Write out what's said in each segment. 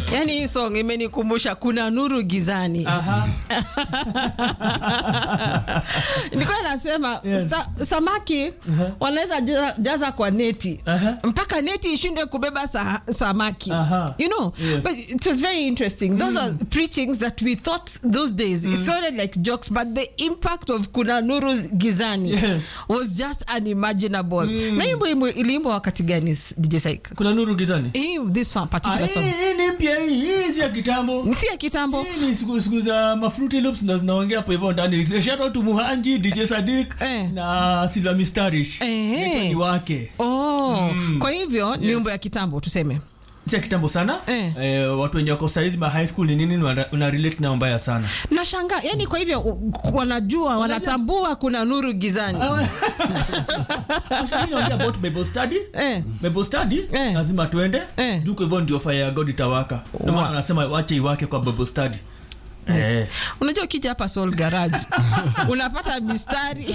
yani hii song imenikumbusha kuna nuru gizani Aha. nilikuwa nasema Yes. sa, samaki wanaweza jaza, jaza kwa neti Aha. mpaka neti ishindwe kubeba sa, samaki Aha. you know Yes. but it was very interesting those are preachings that we thought those days it sounded like jokes but the impact of kuna nuru gizani Yes. was just unimaginable na hii wimbo iliimbwa wakati gani dj Saik? kuna nuru gizani hii this song, Ah, particular hii song hii ni mpya hii hii si ya kitambo ni si ya kitambo hii ni siku siku za mafruity loops ndo zinaongea hapo hivyo ndani shout out to muhanji dj sadik Eh. na silva mistarish Ehe. Inaitwa ni wake oh kwa hivyo ni wimbo ya kitambo tuseme si ya kitambo sana Eh. eh, watu wenye wako saizi ma high school ni nini wana, una relate nao mbaya sana nashanga yani kwa hivyo u- wanajua wanatambua kuna nuru gizani Actually, naongea about bible study eh. bible study Eh. lazima tuende Eh. juu kwa hivyo ndio fire ya god itawaka ndio maana Wa- anasema wache iwake kwa bible study eh. unajua ukija hapa soul garage unapata mistari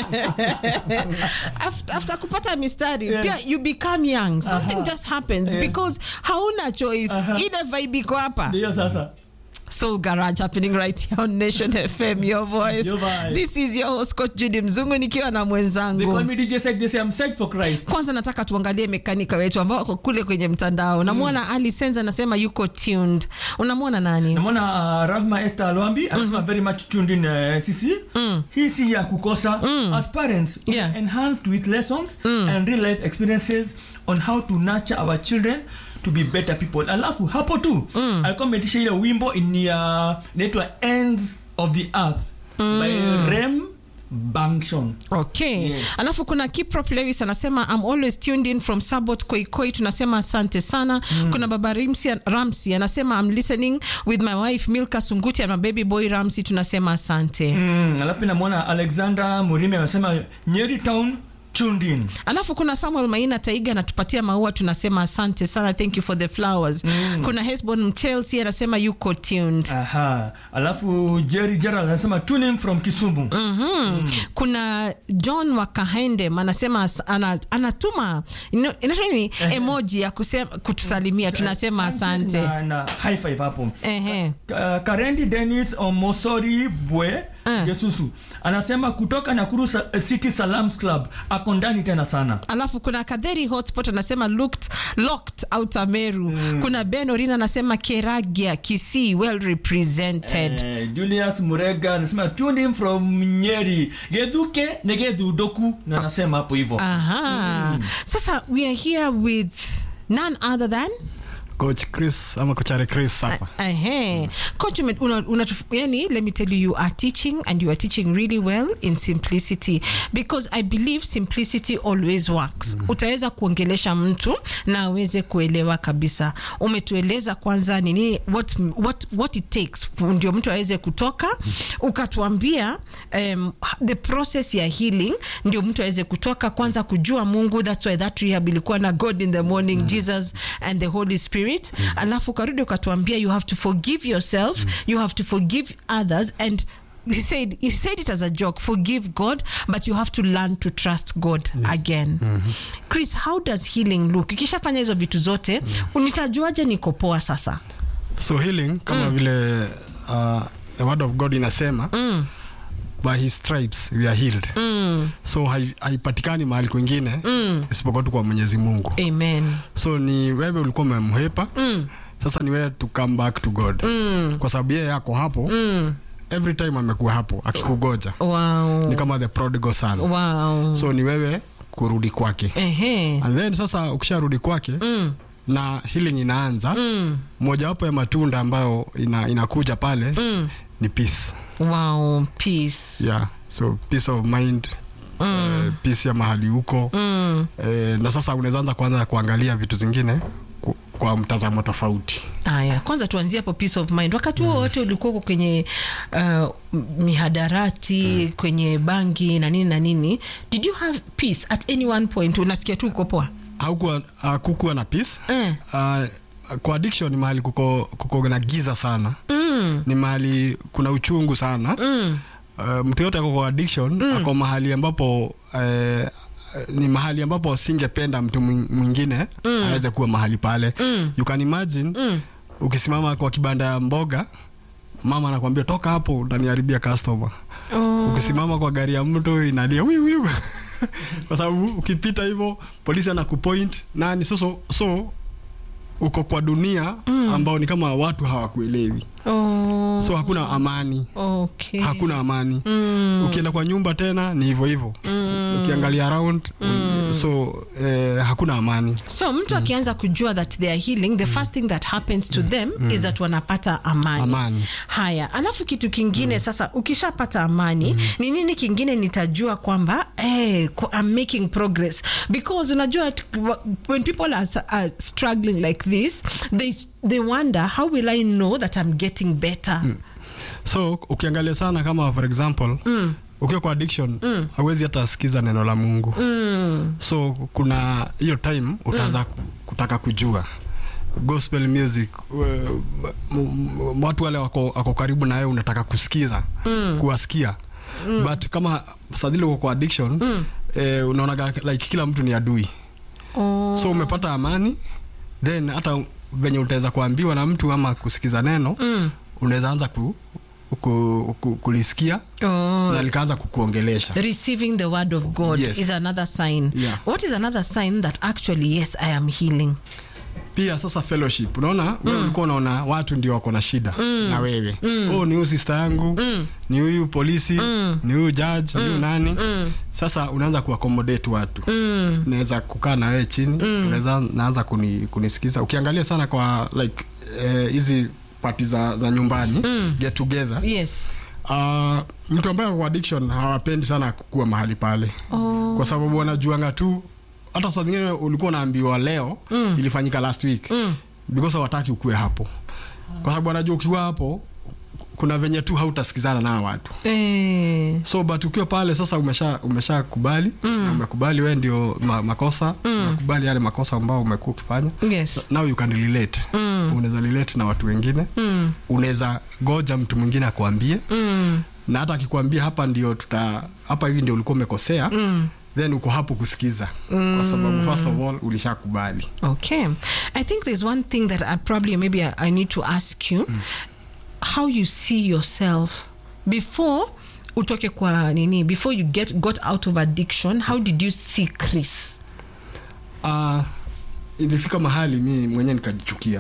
after, after kupata mistari Yeah. pia you become young something Aha. just happens Yes. because hauna choice ile vibe iko hapa ndio sasa Soul Garage happening right here on Nation FM, your voice. Your vibe. This is your host Coach Judy Mzungu nikiwa na they call mwenzangu. me dj Sek, they say i'm psyched for christ Kwanza nataka tuangalie mekanika wetu ambao wako kule kwenye mtandao. Namwona Ali Senza anasema yuko tuned. Unamwona nani? namwona uh, rahma esther alwambi anasema very much tuned in uh, sisi hii si ya kukosa as parents we Yeah. are enhanced with lessons and real life experiences on how to nurture our children to be better people alafu hapo tu alikuwa ametisha ile wimbo ni uh, inaitwa ends of the earth by rem bankshon Okay. Yes. Alafu kuna Kiprop Lewis anasema I'm always tuned in from Sabot Koikoi. Tunasema asante sana. Kuna baba Rimsi Ramsi anasema I'm listening with my wife Milka Sunguti and my baby boy Ramsi. Tunasema asante. mm, alafu namwona alexander murimi amesema nyeri town tuned in alafu kuna samuel maina taiga anatupatia maua tunasema asante sana thank you for the flowers mm. kuna hesbon mchelsea anasema yuko tuned aha alafu jerry gerald anasema tuning from kisumu Mm-hmm. kuna john wakahendem anasema as- ana, anatuma ino- inaitwa nini emoji ya kusema, kutusalimia tunasema asante na, na high five hapo Ehe. Ka- karendi denis omosori bwe Eh. yesusu anasema kutoka nakuru sa, city salams club ako ndani tena sana alafu kuna kadheri hotspot anasema looked, locked out ameru mm. kuna ben orina anasema keragia kisii well represented eh, julius murega anasema tuning from nyeri gedhuke negedhudoku na anasema hapo hivyo Aha. Sasa we are here with none other than coach chris ama coachare chris hapa Ahe. Coach, ume- una, una, yani, let me tell you, you are teaching and you are teaching really well in simplicity because I believe simplicity always works. Utaweza kuongelesha mtu na aweze kuelewa kabisa. Umetueleza kwanza nini what, what, what it takes ndio mtu aweze kutoka, ukatuambia um, the process ya healing ndio mtu aweze kutoka kwanza kujua Mungu. That's why that rehab ilikuwa na God in the morning, Jesus and the Holy Spirit. Alafu ukarudi ukatuambia you have to forgive yourself, you have to forgive others and he said he said it as a joke forgive god but you have to learn to trust god again chris how does healing look ikishafanya hizo vitu zote unitajuaje niko poa sasa so healing kama vile uh, the word of god inasema mm. by his stripes we are healed Mm. so hai- haipatikani mahali kwingine Mm. isipokuwa tu kwa mwenyezi mungu amen so ni wewe ulikuwa umemhepa mm. sasa ni wewe to come back to god Mm. kwa sababu yeye yako hapo Mm. every time amekuwa hapo akikugoja wow ni kama the prodigal son wow so ni wewe kurudi kwake ehe and then sasa ukisharudi kwake mm. na healing inaanza Mm. mojawapo ya matunda ambayo ina, inakuja pale Mm. ni peace wow peace yeah so peace of mind mm. uh, peace ya mahali huko mm. eh, na sasa unaweza anza kuanza kuangalia vitu zingine ku- kwa mtazamo tofauti Aya, kwanza tuanzie hapo peace of mind. Wakati huo wote ulikuwa uko kwenye uh, mihadarati kwenye bangi na nini na nini, did you have peace at any one point? Unasikia tu uko poa? haukuwa hakukuwa na peace Eh. uh, kwa addiction ni mahali kuko, kuko na giza sana Mm. ni mahali kuna uchungu sana Mm. uh, mtu yote ako kwa addiction mm. ako mahali ambapo uh, ni mahali ambapo singependa mtu mwing- mwingine mm. aweze kuwa mahali pale Mm. you can imagine Mm. ukisimama kwa kibanda ya mboga mama anakwambia toka hapo utaniharibia customer Oh. ukisimama kwa gari ya mtu inalia wiu wiu kwa sababu ukipita hivyo polisi anakupoint nani so, so uko kwa dunia ambao ni kama watu hawakuelewi Oh. so hakuna amani Okay. hakuna amani ukienda kwa nyumba tena ni hivyo hivyo ukiangalia around so eh, hakuna amani so mtu akianza kujua that they are healing the first thing that happens to them is that wanapata amani, Amani. haya alafu kitu kingine sasa ukishapata amani ni nini kingine nitajua kwamba hey, I'm making progress because unajua t- when people are, are struggling like this they, they wonder how will I know that I'm getting better so ukiangalia sana kama for example mm. ukiwa kwa addiction hauwezi hata sikiza neno la mungu mm. so kuna hiyo time utaanza mm. kutaka kujua gospel music uh, m- m- watu wale wako, wako karibu na wewe unataka kusikiza mm. kuwasikia mm. but kama sadili uko kwa addiction mm. eh, unaonaga like kila mtu ni adui oh. so umepata amani then hata venye utaweza kuambiwa na mtu ama kusikiza neno Mm. unaweza anza ku, ku, ku, kulisikia Oh. na likaanza kukuongelesha receiving the word of God Yes. is another sign. Yeah. What is another sign that actually, yes, I am healing? pia sasa fellowship unaona mm. wewe ulikuwa unaona watu ndio wako na shida mm. na wewe mm. oh, ni huyu sister yangu mm. ni huyu polisi mm. ni huyu judge mm. ni huyu nani mm. sasa unaanza kuaccommodate watu mm. naweza kukaa na wewe chini mm. unaweza naanza kuni, kunisikiza ukiangalia sana kwa like eh, hizi eh, pati za, za nyumbani mm. get together Yes. Uh, mtu ambaye ako kwa addiction hawapendi sana kuwa mahali pale Oh. kwa sababu wanajuanga tu hata saa zingine ulikuwa unaambiwa leo mm. ilifanyika last week mm. because hawataki ukue hapo kwa sababu wanajua ukiwa hapo kuna venye tu hautasikizana na hawa watu Eh. so but ukiwa pale sasa umesha umesha kubali mm. umekubali we ndio ma, makosa mm. umekubali yale makosa ambao umekuwa ukifanya Yes. now you can relate mm. unaweza relate na watu wengine mm. unaweza goja mtu mwingine akuambie Mm. na hata akikwambia hapa ndio tuta hapa hivi ndio ulikuwa umekosea mm. then uko hapo kusikiza mm. kwa sababu first of all ulishakubali Okay. I think there's one thing that I probably maybe I, I need to ask you how you see yourself before utoke kwa nini before you get got out of addiction how did you see Chris? uh, ilifika mahali mi mwenyewe nikajichukia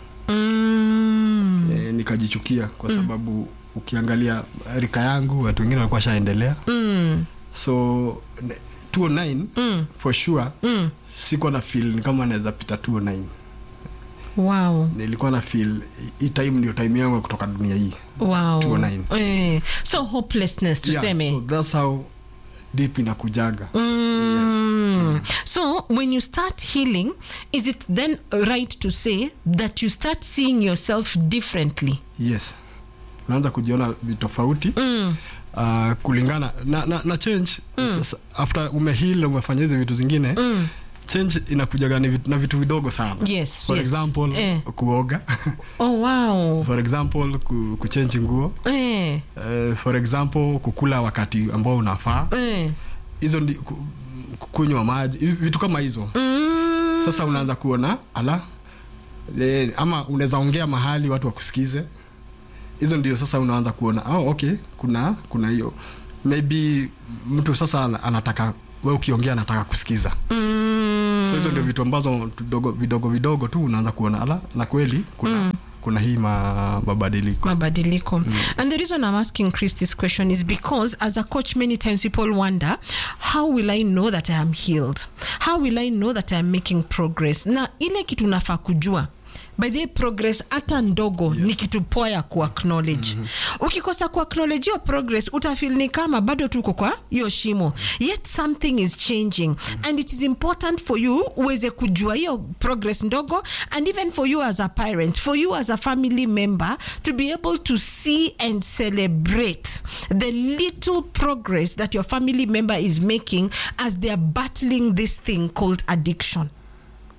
Mm. e, nikajichukia kwa sababu ukiangalia rika yangu watu wengine walikuwa shaendelea Mm. so ne- 209 Mm. for sure Mm. sikuwa na feel ni kama naweza pita 209 Wow. nilikuwa na feel hii time ndio time yangu ya kutoka dunia hii Wow. 209. Eh. So hopelessness tuseme. yeah, so that's how deep inakujaga Mm. So when you start healing, is it then right to say that you start seeing yourself differently? yes unaanza kujiona vitofauti Mm. uh, kulingana na, na, na change sasa, after umehil umefanya hizi vitu zingine Mm. change inakujaga ni vitu, na vitu vidogo sana Yes, for yes. example Eh. kuoga Oh wow. for example ku, kuchange nguo Eh. uh, for example kukula wakati ambao unafaa Eh. hizo ndi ku- kunywa maji hivi vitu kama hizo Mm. sasa unaanza kuona ala e, ama unaweza ongea mahali watu wakusikize hizo ndio sasa unaanza kuona oh, okay kuna kuna hiyo maybe mtu sasa ana- anataka we ukiongea anataka kusikiza Mm. so hizo ndio vitu ambazo tudogo, vidogo vidogo tu unaanza kuona ala na kweli kuna, kuna hii ma, mabadiliko mabadiliko and the reason i'm asking chris this question is because as a coach many times people wonder how will i know that i am healed how will i know that i am making progress na ile kitu nafaa kujua by the way, progress hata ndogo yes. ni kitu poa ya kuacknowledge mm-hmm. ukikosa kuacknowledge hiyo progress utafil ni kama bado tuko kwa hiyo shimo yet something is changing mm-hmm. and it is important for you uweze kujua hiyo progress ndogo and even for you as a parent for you as a family member to be able to see and celebrate the little progress that your family member is making as they are battling this thing called addiction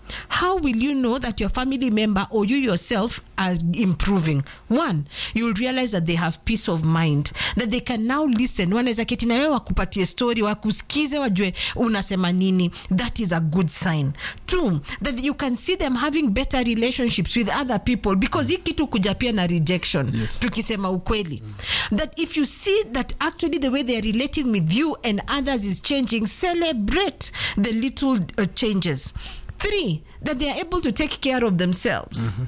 how will you know that your family member or you yourself are improving one you'll realize that they have peace of mind that they can now listen wanaweza keti na wewe wakupatie story wakusikize wajue unasema nini that is a good sign two that you can see them having better relationships with other people because hii kitu kuja pia na rejection Yes. tukisema ukweli that if you see that actually the way they are relating with you and others is changing celebrate the little uh, changes three that they are able to take care of themselves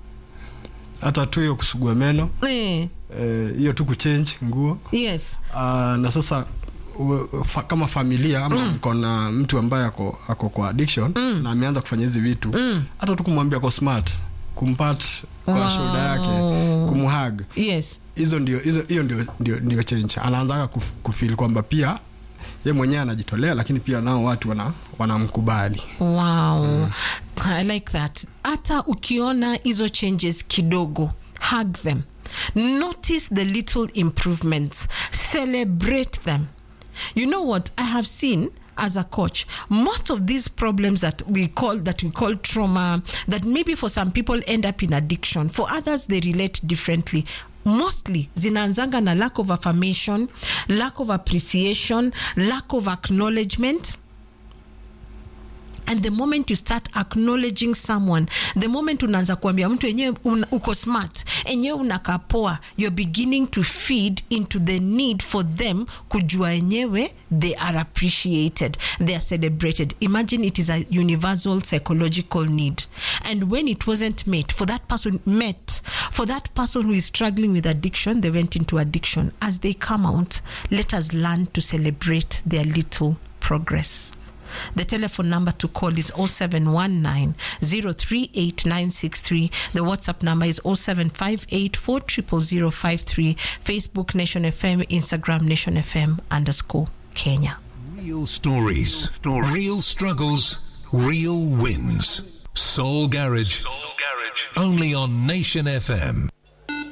hata tu hiyo kusugua meno eh, eh, hiyo tu kuchange nguo yes uh, na sasa u- fa, kama familia ama mko na mtu ambaye ako, ako kwa addiction na ameanza kufanya hizi vitu hata tu kumwambia ako smart kumpat kwa Wow. shoulder yake kumhag yes hizo ndio hizo hiyo ndio, ndio, ndio change anaanzaga kuf- kufeel kwamba pia ye mwenyewe anajitolea lakini pia nao watu wana wanamkubali wow i like that hata ukiona hizo changes kidogo hug them notice the little improvements celebrate them you know what i have seen as a coach most of these problems that we call that we call trauma that maybe for some people end up in addiction for others they relate differently mostly zinaanzanga na lack of affirmation lack of appreciation lack of acknowledgement and the moment you start acknowledging someone the moment unaanza kuambia mtu enyewe un, uko smart enyewe unakapoa you're beginning to feed into the need for them kujua enyewe they are appreciated they are celebrated imagine it is a universal psychological need and when it wasn't met for that person met for that person who is struggling with addiction they went into addiction as they come out let us learn to celebrate their little progress the telephone number to call is 0719 038963. The WhatsApp number is 0758 40053. Facebook Nation FM, Instagram Nation FM underscore Kenya. Real stories, real struggles, real wins. Soul Garage. Only on Nation FM.